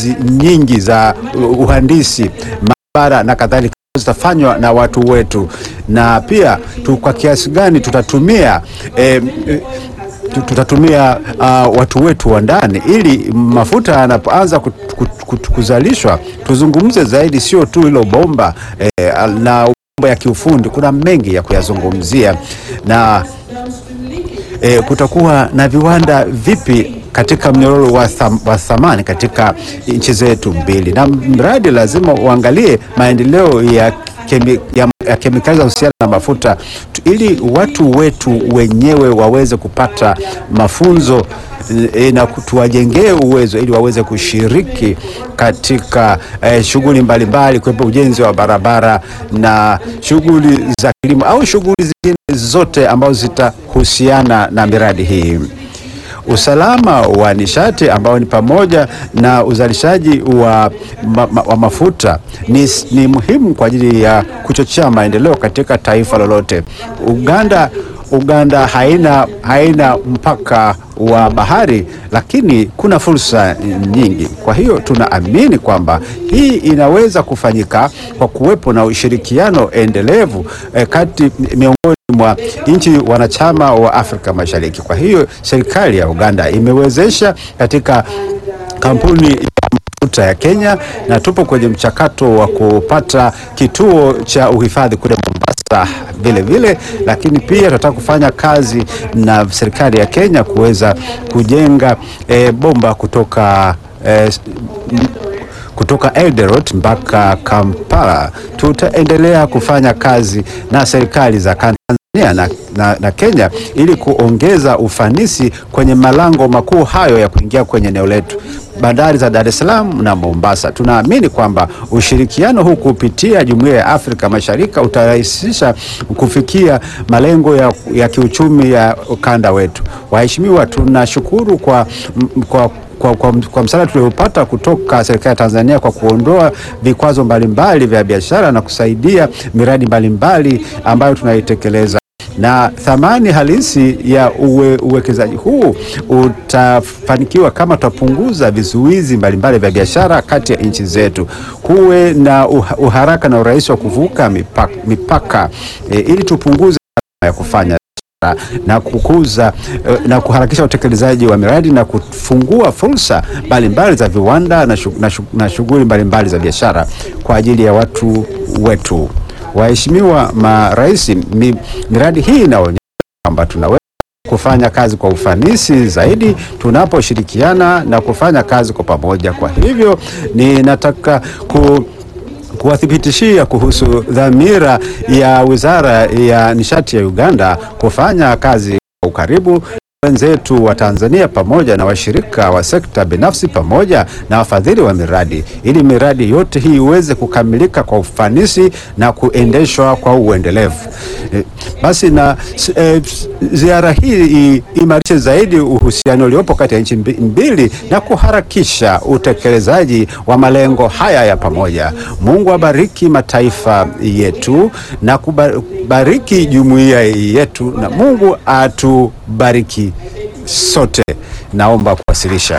kazi nyingi za uhandisi, maabara na kadhalika zitafanywa na watu wetu, na pia tu kwa kiasi gani tutatumia eh, tu- tutatumia uh, watu wetu wa ndani ili mafuta yanapoanza kut- kut- kut- kuzalishwa tuzungumze zaidi, sio tu hilo bomba eh, na mambo ya kiufundi. Kuna mengi ya kuyazungumzia na e, kutakuwa na viwanda vipi katika mnyororo wa, tham, wa thamani katika nchi zetu mbili, na mradi lazima uangalie maendeleo ya, kemi, ya, ya kemikali za husiana na mafuta tu- ili watu wetu wenyewe waweze kupata mafunzo e, na ku- tuwajengee uwezo ili waweze kushiriki katika eh, shughuli mbalimbali kuwepo ujenzi wa barabara na shughuli za kilimo au shughuli zingine zote ambazo zitahusiana na miradi hii. Usalama wa nishati ambao ni pamoja na uzalishaji wa, ma, ma, wa mafuta ni, ni muhimu kwa ajili ya kuchochea maendeleo katika taifa lolote. Uganda Uganda haina, haina mpaka wa bahari, lakini kuna fursa nyingi. Kwa hiyo tunaamini kwamba hii inaweza kufanyika kwa kuwepo na ushirikiano endelevu eh, kati miongoni mwa nchi wanachama wa Afrika Mashariki. Kwa hiyo serikali ya Uganda imewezesha katika kampuni ya mafuta ya Kenya na tupo kwenye mchakato wa kupata kituo cha uhifadhi kule Mombasa vile vile, lakini pia tunataka kufanya kazi na serikali ya Kenya kuweza kujenga eh, bomba kutoka eh, kutoka Eldoret mpaka Kampala. Tutaendelea kufanya kazi na serikali za Tanzania na, na, na Kenya ili kuongeza ufanisi kwenye malango makuu hayo ya kuingia kwenye eneo letu bandari za Dar es Salaam na Mombasa. Tunaamini kwamba ushirikiano huu kupitia Jumuiya ya Afrika Mashariki utarahisisha kufikia malengo ya, ya kiuchumi ya ukanda wetu. Waheshimiwa, tunashukuru kwa, kwa kwa, kwa, kwa msaada tuliopata kutoka serikali ya Tanzania kwa kuondoa vikwazo mbalimbali vya biashara na kusaidia miradi mbalimbali ambayo tunaitekeleza na thamani halisi ya uwe, uwekezaji huu utafanikiwa kama tutapunguza vizuizi mbalimbali vya biashara kati ya nchi zetu, kuwe na uha- uharaka na urahisi wa kuvuka mipaka, mipaka e, ili tupunguze gharama ya kufanya na kukuza eh, na kuharakisha utekelezaji wa miradi na kufungua fursa mbalimbali za viwanda na shu- na shu- na shughuli mbalimbali za biashara kwa ajili ya watu wetu. Waheshimiwa marais, mi, miradi hii inaonyesha kwamba tunaweza kufanya kazi kwa ufanisi zaidi tunaposhirikiana na kufanya kazi kwa pamoja. Kwa hivyo ninataka ku kuwathibitishia kuhusu dhamira ya Wizara ya Nishati ya Uganda kufanya kazi kwa ukaribu wenzetu wa Tanzania pamoja na washirika wa sekta binafsi pamoja na wafadhili wa miradi ili miradi yote hii iweze kukamilika kwa ufanisi na kuendeshwa kwa uendelevu. Eh, Basi na s- eh, s- ziara hii imarishe zaidi uhusiano uliopo kati ya nchi mbi- mbili na kuharakisha utekelezaji wa malengo haya ya pamoja. Mungu abariki mataifa yetu na kubariki jumuiya yetu na Mungu atubariki sote. Naomba kuwasilisha.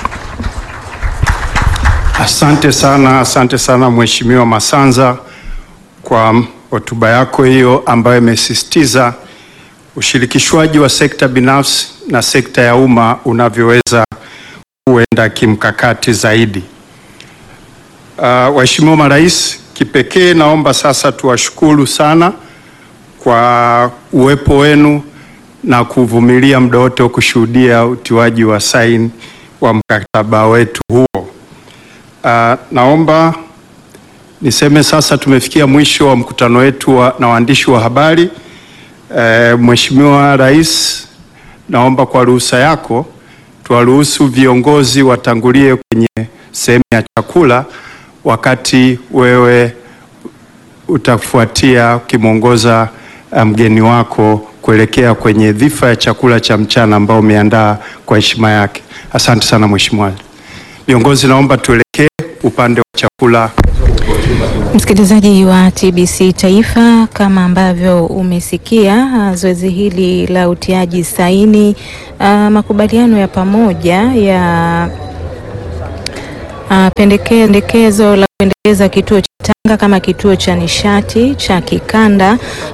Asante sana, asante sana Mheshimiwa Masanza kwa hotuba yako hiyo ambayo imesisitiza ushirikishwaji wa sekta binafsi na sekta ya umma unavyoweza kuenda kimkakati zaidi. Uh, waheshimiwa marais, kipekee naomba sasa tuwashukuru sana kwa uwepo wenu na kuvumilia muda wote wa kushuhudia utiwaji wa saini wa mkataba wetu huo. Uh, naomba niseme sasa tumefikia mwisho wa mkutano wetu wa, na waandishi wa habari. Uh, Mheshimiwa Rais, naomba kwa ruhusa yako tuwaruhusu viongozi watangulie kwenye sehemu ya chakula wakati wewe utafuatia ukimwongoza uh, mgeni wako kuelekea kwenye dhifa ya chakula cha mchana ambao umeandaa kwa heshima yake. Asante sana Mheshimiwa. Viongozi, naomba tuelekee upande wa chakula. Msikilizaji wa TBC Taifa, kama ambavyo umesikia ah, zoezi hili la utiaji saini ah, makubaliano ya pamoja ya uh, pendekezo la kuendeleza kituo cha Tanga kama kituo cha nishati cha kikanda